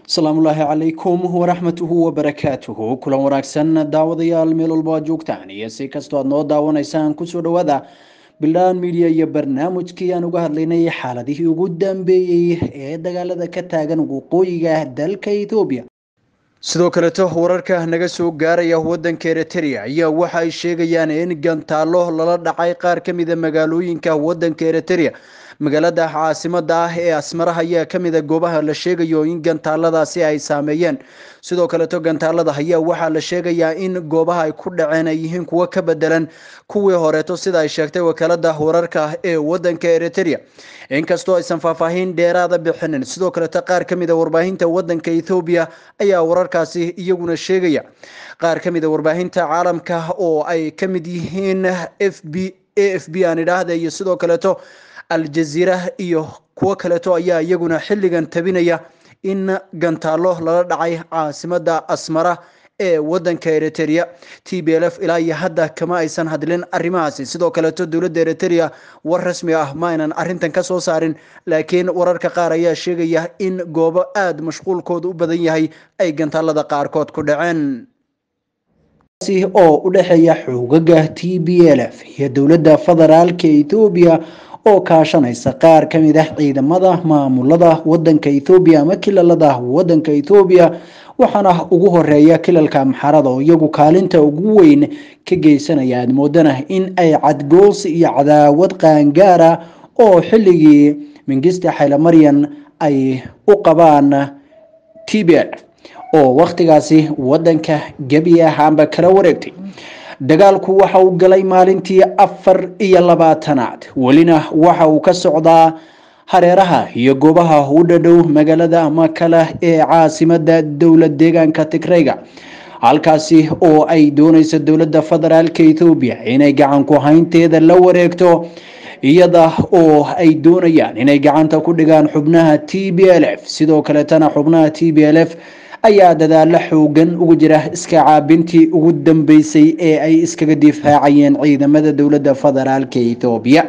asalaamullaahi calaykum waraxmatuhu wabarakaatuhu kulan wanaagsan daawadayaal meel walba aad joogtaan iyo si kastoo aad noo daawanaysaan kusoo dhawaada bildaan midiya iyo barnaamijkii aan uga hadlaynay xaaladihii ugu dambeeyey ee dagaalada ka taagan waqooyiga dalka ethoobiya sidoo kaleeto wararka naga soo gaaraya wadanka eritrea ayaa waxa ay sheegayaan in gantaalo lala dhacay qaar ka mida magaalooyinka wadanka eritrea magaalada caasimada ah ee asmaraha ayaa kamida goobaha la sheegayo in gantaaladaasi ay saameeyeen sidoo kaleeto gantaalada ayaa waxaa la sheegayaa in goobaha ay ku dhaceen ay yihiin kuwo ka bedelan kuwii horeeto sida ay sheegtay wakaalada wararka ee wadanka eritrea inkastoo aysan faahfaahin dheeraada bixinin sidoo kaleeto qaar kamida warbaahinta wadanka ethoobiya ayaa wararkaasi iyaguna sheegaya qaar kamida warbaahinta caalamka oo ay kamid yihiin f b a f b aan idhaahda iyo sidoo kaleeto aljaziira iyo kuwo kaleeto ayaa iyaguna xilligan tabinaya in gantaalo lala dhacay caasimada asmara ee wadanka eritrea t b l f ilaa iyo hadda kama aysan hadlin arrimahaasi sidoo kaleeto dowladda eritrea war rasmi ah ma aynan arintan ka soo saarin laakiin wararka qaar ayaa sheegaya in goobo aada mashquulkooda u badan yahay ay gantaalada qaarkood ku dhaceen oo u dhexeeya xoogaga t b l f iyo dowladda federaalka ethoobiya oo kaashanaysa qaar ka mid ah ciidamada maamulada wadanka ethoobiya ama kilalada wadanka ethoobiya waxaana ugu horeeya kilalka amxarada oo iyagu kaalinta ugu weyn ka geysanaya aad moodana in ay cadgoos iyo cadaawad qaangaara oo xilligii mingista xaylamaryan ay u qabaan t b l oo wakhtigaasi wadanka gebi ahaanba kala wareegtay dagaalku waxa uu galay maalintii afar iyo labaatanaad welina waxa uu ka socdaa hareeraha iyo goobaha u dhadhow magaalada makala ee caasimada dowlad deegaanka tigreyga halkaasi oo ay dooneyso dowladda federaalka ethoobiya inay gacan ku haynteeda la wareegto iyada oo ay doonayaan inay gacanta ku dhigaan xubnaha t b l f sidoo kaleetana xubnaha t b l f ayaa dadaalo xoogan ugu jira iska caabintii ugu dambeysay ee ay iskaga difaacayeen ciidamada dowladda federaalka ethoobiya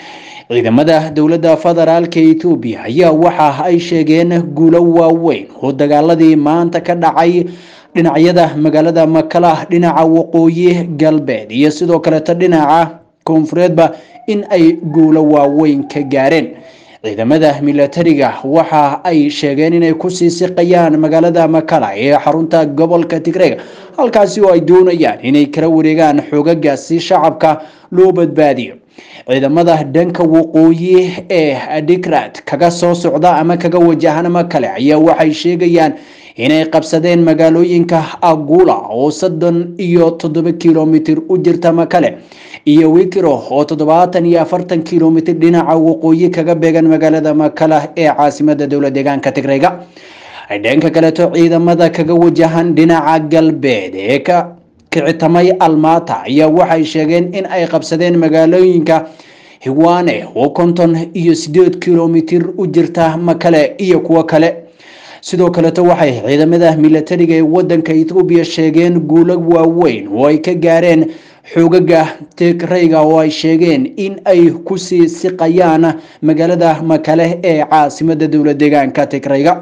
ciidamada dowladda federaalka ethoobiya ayaa waxa ay sheegeen guulo waaweyn oo dagaaladii maanta ka dhacay dhinacyada magaalada makala dhinaca waqooyi galbeed iyo sidoo kaleeto dhinaca koonfureedba in ay guulo waaweyn ka gaareen ciidamada milatariga waxa ay sheegeen inay kusii siqayaan magaalada makala ee xarunta gobolka tigreyga halkaasi oo ay doonayaan inay kala wareegaan xoogagaasi shacabka loo badbaadiyo ciidamada dhanka waqooyi ee adigrad kaga soo socda ama kaga wajahan makale ayaa waxay sheegayaan inay qabsadeen magaalooyinka agula oo soddon iyo toddoba kilomitir u jirta makale iyo wikiro oo toddobaatan iyo afartan kilomitir dhinaca waqooyi kaga beegan magaalada makala ee caasimada dowlad deegaanka tigreyga dhanka kaleeto ciidamada kaga wajahan dhinaca galbeed ee ka kicitamay almata ayaa waxay sheegeen in ay qabsadeen magaalooyinka hiwane oo konton iyo sideed kilomitir u jirta makale iyo kuwo kale sidoo kaleeto waxay ciidamada milatariga ee wadanka ethoobiya sheegeen guulo waaweyn oo ay ka gaareen xoogaga tigreyga oo ay sheegeen in ay kusii siqayaan magaalada makale ee caasimada dowlad deegaanka tigreyga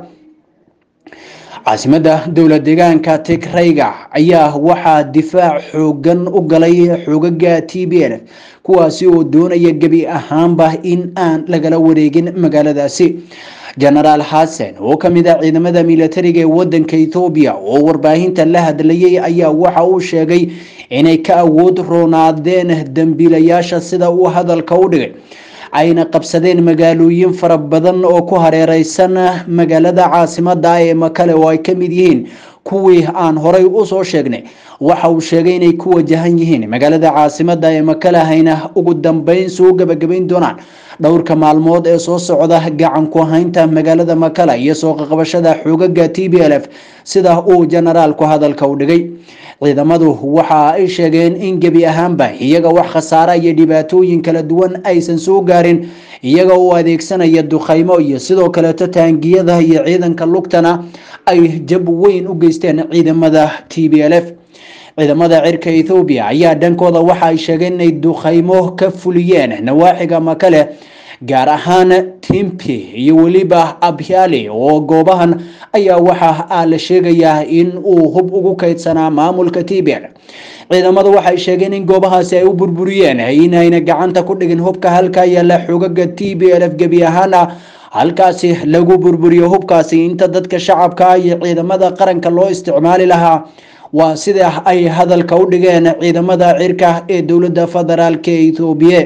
caasimada dowlad deegaanka tigreyga ayaa waxaa difaac xoogan u galay xoogaga t b l kuwaasi oo doonaya gebi ahaanba in aan lagala wareegin magaaladaasi genaraal xasan oo kamid ah ciidamada milatariga ee wadanka ethoobiya oo warbaahinta la hadlayay ayaa waxa uu sheegay inay ka awood roonaadeen dambiilayaasha sida uu hadalka u dhigay ayna qabsadeen magaalooyin fara badan oo ku hareereysan magaalada caasimada ee makale oo ay kamid yihiin kuwii aan horay usoo sheegnay waxa uu sheegay inay ku wajahan yihiin magaalada caasimada ee makale hayna ugu dambeyn soo gabagabayn doonaan dhowrka maalmood ee soo socda gacan ku haynta magaalada makala iyo soo qaqabashada xoogaga t b l f sida uu generaalku hadalka u dhigay ciidamadu waxa ay sheegeen in gebi ahaanba iyaga wax khasaara iyo dhibaatooyin kala duwan aysan soo gaarin iyaga oo adeegsanaya dukhaymo iyo sidoo kaleeto taangiyada iyo ciidanka lugtana ay jab weyn u geysteen ciidamada t b l f ciidamada cirka ethoobiya ayaa dhankooda waxa ay sheegeen inay dukhaymo ka fuliyeen nawaaxiga makale gaar ahaan timpi iyo weliba abhyali oo goobahan ayaa waxa la sheegayaa in uu hub ugu kaydsanaa maamulka tbl ciidamadu waxay sheegeen in goobahaasi ay u burburiyeen inayna gacanta ku dhigin hubka halkaa yaalla xogaga t b l f gebi ahaana halkaasi lagu burburiyo hubkaasi inta dadka shacabka iyo ciidamada qaranka loo isticmaali lahaa waa sida ay hadalka u dhigeen ciidamada cirka ee dowladda federaalk ee ethoobiya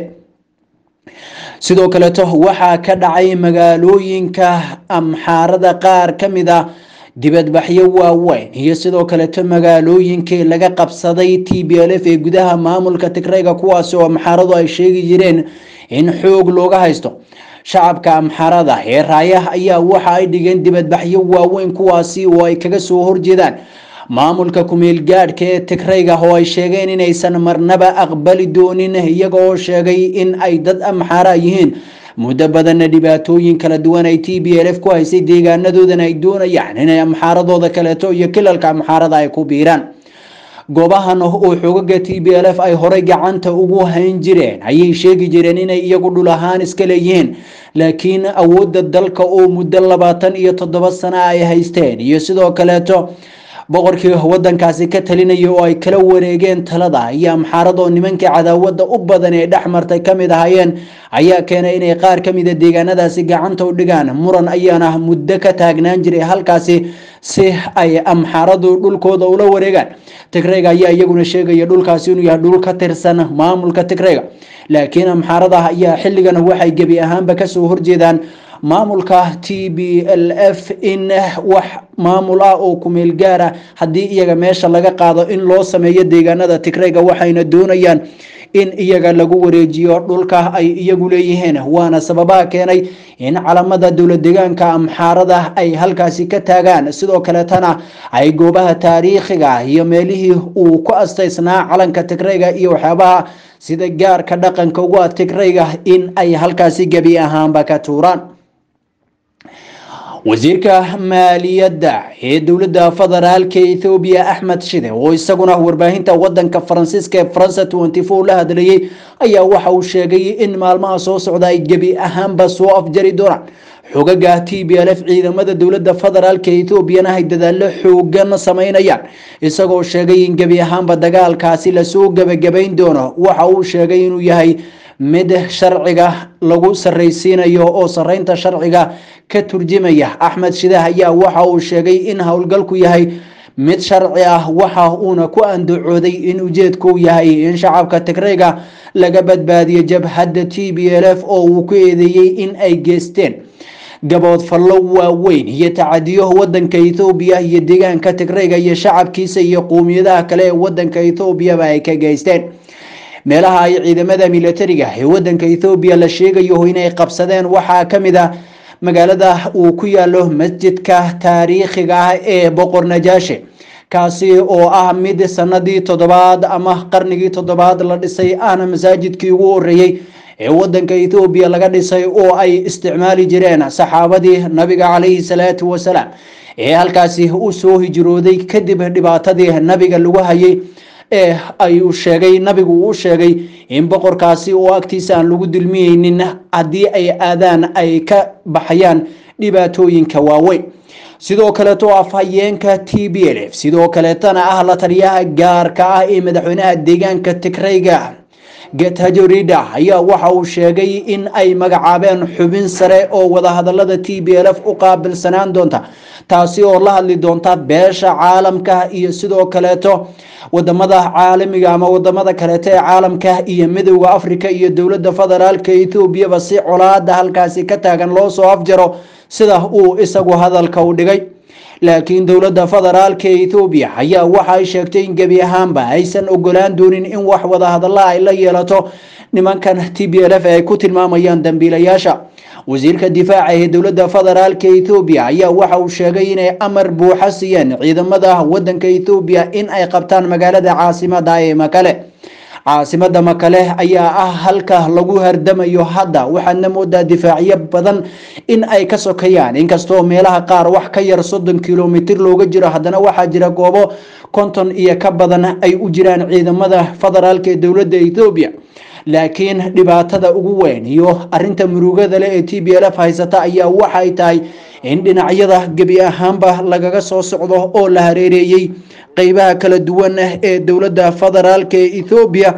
sidoo kaleeto waxaa ka dhacay magaalooyinka amxaarada qaar ka mid a dibadbaxyo waaweyn iyo sidoo kaleeto magaalooyinkii laga qabsaday t b l f ee gudaha maamulka tigrayga kuwaasi oo amxaaradu ay sheegi jireen in xoog looga haysto shacabka amxarada ee raayah ayaa waxa ay dhigeen dibadbaxyo waaweyn kuwaasi oo ay kaga soo horjeedaan maamulka kumeel gaadhka ee tigrayga oo ay sheegeen inaysan marnaba aqbali doonin iyaga oo sheegay in ay dad amxaara yihiin muddo badanna dhibaatooyin kala duwan ay t b l f ku haysay deegaanadoodana ay doonayaan inay amxaaradooda kaleeto iyo kilalka amxaarada ay ku biiraan goobahan oo xogaga t b l f ay horey gacanta ugu hayn jireen ayay sheegi jireen inay iyagu dhul ahaan iska leeyihiin laakiin awoodda dalka oo muddo labaatan iyo toddoba sana ay haysteen iyo sidoo kaleeto boqorkii wadankaasi ka talinaya oo ay kala wareegeen talada iyo amxaaradoo nimankii cadaawada u badan ee dhex martay kamid ahaayeen ayaa keenay inay qaar kamida deegaanadaasi gacanta u dhigaan muran ayaana muddo ka taagnaan jiray halkaasi si ay amxaaradu dhulkooda ula wareegaan tigrayga ayaa iyaguna sheegaya dhulkaasi inuu yahay dhul ka tirsan maamulka tigrayga laakiin amxaarada ayaa xilligan waxay gebi ahaanba kasoo horjeedaan maamulka t b l f in wax maamul ah oo kumeel gaara haddii iyaga meesha laga qaado in loo sameeyo deegaanada tigrayga waxayna doonayaan in iyaga lagu wareejiyo dhulka ay iyagu leeyihiin waana sababaha keenay in calamada dowlad deegaanka amxaarada ay halkaasi ka taagaan sidoo kaleetana ay goobaha taariikhiga iyo meelihii uu ku astaysnaa calanka tigrayga iyo waxyaabaha sida gaarka dhaqanka ugu ah tigrayga in ay halkaasi gebi ahaanba ka tuuraan wasiirka maaliyadda ee dowladda federaalka ethoobiya axmed shide oo isaguna warbaahinta wadanka faransiiska ee faransa tenty four la hadlayay ayaa waxa uu sheegay in maalmaha soo socda ay gebi ahaanba soo afjari doonaan xogaga t b l f ciidamada dowladda federaalka etoobiyana ay dadaallo xoogan sameynayaan isagoo sheegay in gebi ahaanba dagaalkaasi lasoo gebagabayn doono waxa uu sheegay inuu yahay mid sharciga lagu sarraysiinayo oo sarreynta sharciga ka turjimaya axmed shidah ayaa waxa uu sheegay in howlgalku yahay mid sharci ah waxa uuna ku andacooday in ujeedku yahay in shacabka tigrayga laga badbaadiyo jabhadda t b l f oo uu ku eedeeyey in ay geysteen gabood fallo waaweyn iyo tacadiyo wadanka ethoobiya iyo deegaanka tigrayga iyo shacabkiisa iyo qowmiyadaha kale ee wadanka ethoobiyaba ay ka geysteen meelaha ay ciidamada militariga ee wadanka ethoobiya la sheegayo inay qabsadeen waxaa ka mid ah magaalada uu ku yaalo masjidka taariikhiga ah ee boqor najaashe kaasi oo ah mid sanadii toddobaad ama qarnigii toddobaad la dhisay ahna masaajidkii ugu horeeyey ee wadanka ethoobiya laga dhisay oo ay isticmaali jireen saxaabadii nabiga calayhi salaatu wasalaam ee halkaasi u soo hijrooday kadib dhibaatadii nabiga lagu hayay ee ayuu sheegay nabigu uu sheegay in boqorkaasi oo agtiisa aan lagu dulmiyeynin haddii ay aadaan ay ka baxayaan dhibaatooyinka waaweyn sidoo kaleeto afhayeenka t b l f sidoo kaleetana ah la taliyaha gaarka ah ee madaxweynaha deegaanka tigrayga getajorida ayaa waxa uu sheegay in ay magacaabeen xubin sare oo wadahadalada t b l f u qaabilsanaan doonta taasi oo la hadli doonta beesha caalamka iyo sidoo kaleeto wadamada caalamiga ama wadamada kaleeto ee caalamka iyo midowda africa iyo dowlada federaalka ethoobiyaba si colaada halkaasi ka taagan loo soo afjaro sida uu isagu hadalka u dhigay laakiin dowladda federaalka ethoobiya ayaa waxa ay sheegtay in gebi ahaanba aysan ogolaan doonin in wax wadahadalla ay la yeelato nimankan t b l f ay ku tilmaamayaan dambiilayaasha wasiirka difaaca ee dowladda federaalka ethoobiya ayaa waxa uu sheegay inay amar buuxa siiyeen ciidamada wadanka ethoobiya in ay qabtaan magaalada caasimada ee makale caasimada makale ayaa ah halka lagu hardamayo hadda waxaadna moodaa difaacyo badan in ay ka sokayaan inkastoo meelaha qaar wax ka yar soddon kilomitr looga jiro haddana waxaa jira goobo konton iyo ka badan ay u jiraan ciidamada federaalk ee dowladda ethoobiya laakiin dhibaatada ugu weyn iyo arinta murugada leh ee t b l f haysata ayaa waxay tahay in dhinacyada gebi ahaanba lagaga soo socdo oo la hareereeyey qeybaha kala duwan ee dowladda federaalk ee ethoobiya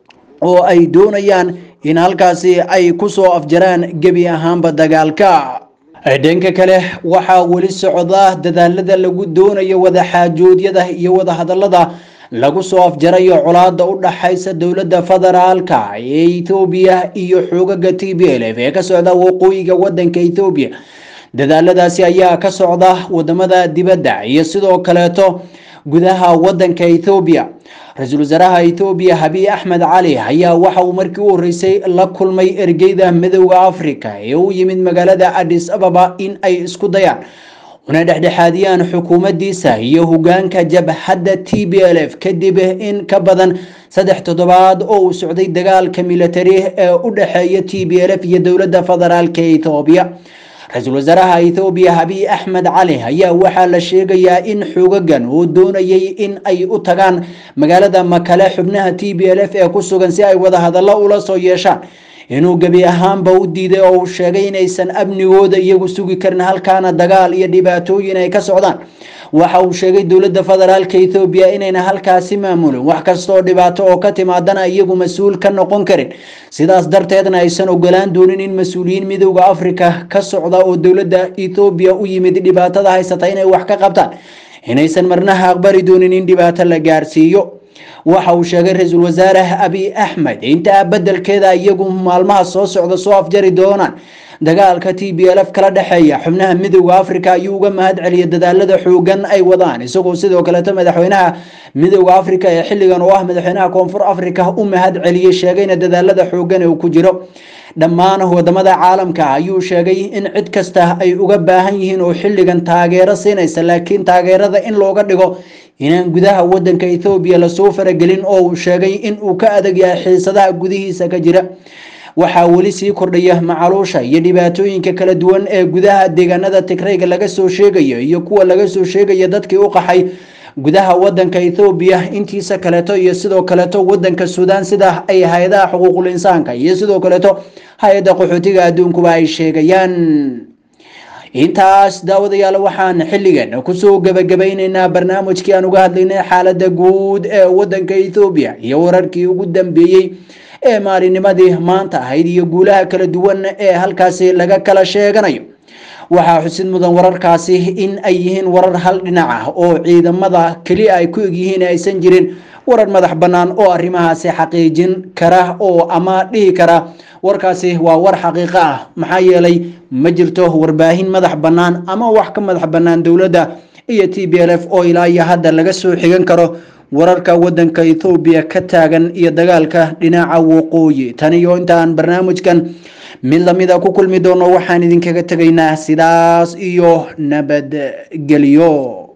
oo ay doonayaan in halkaasi ay kusoo afjaraan gebi ahaanba dagaalka dhanka kale waxaa weli socda dadaalada lagu doonayo wadaxaajoodyada iyo wadahadalada lagu soo afjarayo colaada u dhaxaysa dowladda federaalka ee ethoobiya iyo xoogaga t b l f ee ka socda waqooyiga wadanka ethoobiya dadaaladaasi ayaa ka socda wadamada dibadda iyo sidoo kaleeto gudaha wadanka ethoobiya ra-iisul wasaaraha ethoobiya habiy axmed cali ayaa waxa uu markii u horeysay la kulmay ergeyda midowda africa ee u yimid magaalada adis ababa in ay isku dayaan una dhexdhexaadiyaan xukuumaddiisa iyo hogaanka jabhadda t b l f kadib in ka badan saddex toddobaad oo uu socday dagaalka militari ee u dhexeeya t b l f iyo dowladda federaalk ethoobiya ra-iisul wasaaraha ethoobiya habiy axmed cali ayaa waxaa la sheegayaa in xoogagan uu doonayay in ay u tagaan magaalada makale xubnaha t b l f ee ku sugan si ay wadahadallo ula soo yeeshaan inuu gebi ahaanba u diiday oo uu sheegay inaysan amnigooda iyagu sugi karin halkaana dagaal iyo dhibaatooyin ay ka socdaan waxa uu sheegay dowladda federaalk ethoobiya inayna halkaasi maamulin wax kastaoo dhibaato oo ka timaadana iyagu mas-uul ka noqon karin sidaas darteedna aysan ogolaan doonin in mas-uuliyiin midowda africa ka socda oo dowladda ethoobiya u yimid dhibaatada haysata inay wax ka qabtaan inaysan marnaha aqbali doonin in dhibaato la gaarsiiyo waxa uu sheegay ra-iisul wasaare abiy axmed intaa bedelkeeda iyagu maalmaha soo socda soo afjari doonaan dagaalka t b l f kala dhexeeya xubnaha midowda africa ayuu uga mahad celiyay dadaalada xoogan ay wadaan isagoo sidoo kaleeto madaxweynaha midowda africa ee xilligan oo ah madaxweynaha koonfur africa u mahad celiyey sheegayna dadaalada xoogan ee uu ku jiro dhammaan wadamada caalamka ayuu sheegay in cid kasta ay uga baahan yihiin oo xilligan taageero siinaysa laakiin taageerada in looga dhigo inaan gudaha wadanka ethoobiya lasoo faragelin oo uu sheegay in uu ka adag yahay xiisadaha gudihiisa ka jira waxaa weli sii kordhaya macaluusha iyo dhibaatooyinka kala duwan ee gudaha deegaanada tigrayga laga soo sheegayo iyo kuwa laga soo sheegaya dadkii u qaxay gudaha wadanka ethoobiya intiisa kaleeto iyo sidoo kaleeto wadanka suudaan sida ay hay-adaha xuquuqul insaanka iyo sidoo kaleeto hay-adda qaxootiga adduunkuba ay sheegayaan intaas daawadayaal waxaan xilligan kusoo gabagabayneynaa barnaamijkii aan uga hadlaynay xaalada guud ee wadanka ethoobiya iyo wararkii ugu dambeeyey ee maalinimadii maanta ahayd iyo guulaha kala duwan ee halkaasi laga kala sheeganayo waxaa xusid mudan wararkaasi in ay yihiin warar hal dhinac ah oo ciidamada keliya ay ku egyihiin aysan jirin warar madax bannaan oo arrimahaasi xaqiijin kara oo ama dhihi kara warkaasi waa war xaqiiqo ah maxaa yeelay ma jirto warbaahin madax bannaan ama wax ka madax bannaan dowladda iyo t b l f oo ilaa iyo hadda laga soo xigan karo wararka wadanka ethoobiya ka taagan iyo dagaalka dhinaca waqooyi tan iyo intaan barnaamijkan mid lamida ku kulmi doono waxaan idinkaga tegaynaa sidaas iyo nabadgelyo